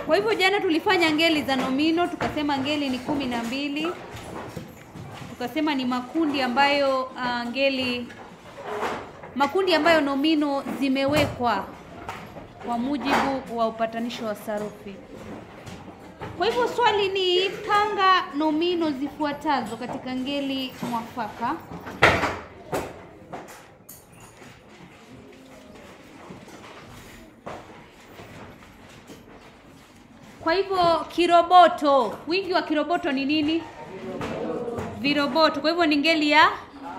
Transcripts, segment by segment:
Kwa hivyo jana tulifanya ngeli za nomino, tukasema ngeli ni kumi na mbili, tukasema ni makundi ambayo uh, ngeli makundi ambayo nomino zimewekwa kwa mujibu wa upatanisho wa sarufi. Kwa hivyo swali ni panga nomino zifuatazo katika ngeli mwafaka. Kwa hivyo kiroboto, wingi wa kiroboto ni nini? Viroboto. Kwa hivyo ni ngeli ya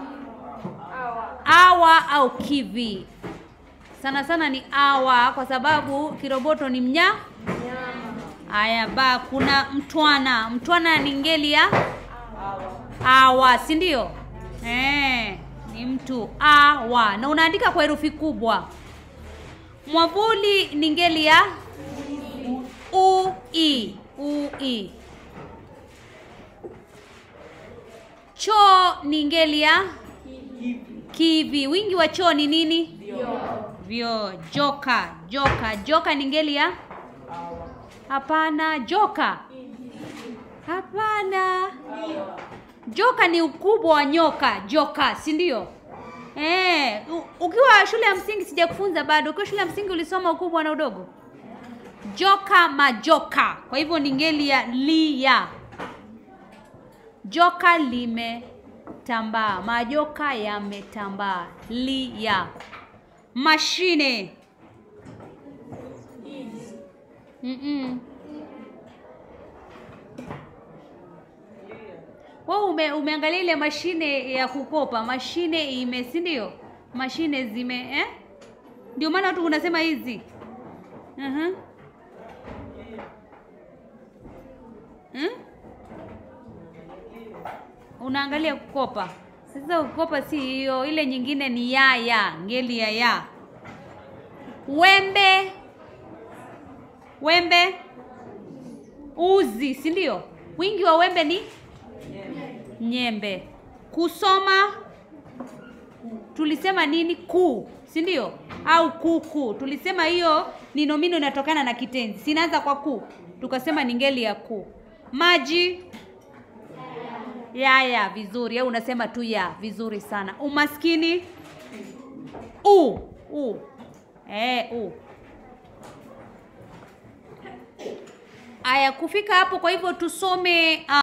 awa au kivi. Sana sana ni awa kwa sababu kiroboto ni mnya. Aya, ba kuna mtwana. Mtwana ni ngeli ya awa, si ndio? Eh, ni mtu awa, na unaandika kwa herufi kubwa. Mwavuli ni ngeli ya ui ui. Choo ni ngeli ya kivi. Wingi wa choo ni nini? Vyoo. Joka joka joka ni ngeli ya hapana. Joka hapana. Joka ni ukubwa wa nyoka. Joka, si ndio? Eh, u- ukiwa shule ya msingi sijakufunza bado. Ukiwa shule ya msingi ulisoma ukubwa na udogo? Joka majoka. Kwa hivyo ni ngeli ya lia. Joka limetambaa, majoka yametambaa. Lia. Mashine. Mm-mm. Wewe ume, umeangalia ile mashine ya kukopa, mashine ime, si ndio? Mashine zime eh? Ndio maana watu unasema hizi. Mhm. Hmm? Unaangalia kukopa. Sasa kukopa si hiyo, ile nyingine ni ya ya, ngeli ya ya. Wembe. Wembe. Uzi, si ndio? Wingi wa wembe ni nyembe. Kusoma tulisema nini? Ku, si ndio? Au kuku. Tulisema hiyo ni nomino inatokana na kitenzi. Sinaanza kwa ku. Tukasema ni ngeli ya ku. Maji yaya, vizuri. Au unasema tu ya, vizuri sana. Umaskini u u eh, u. Aya, kufika hapo. Kwa hivyo tusome uh,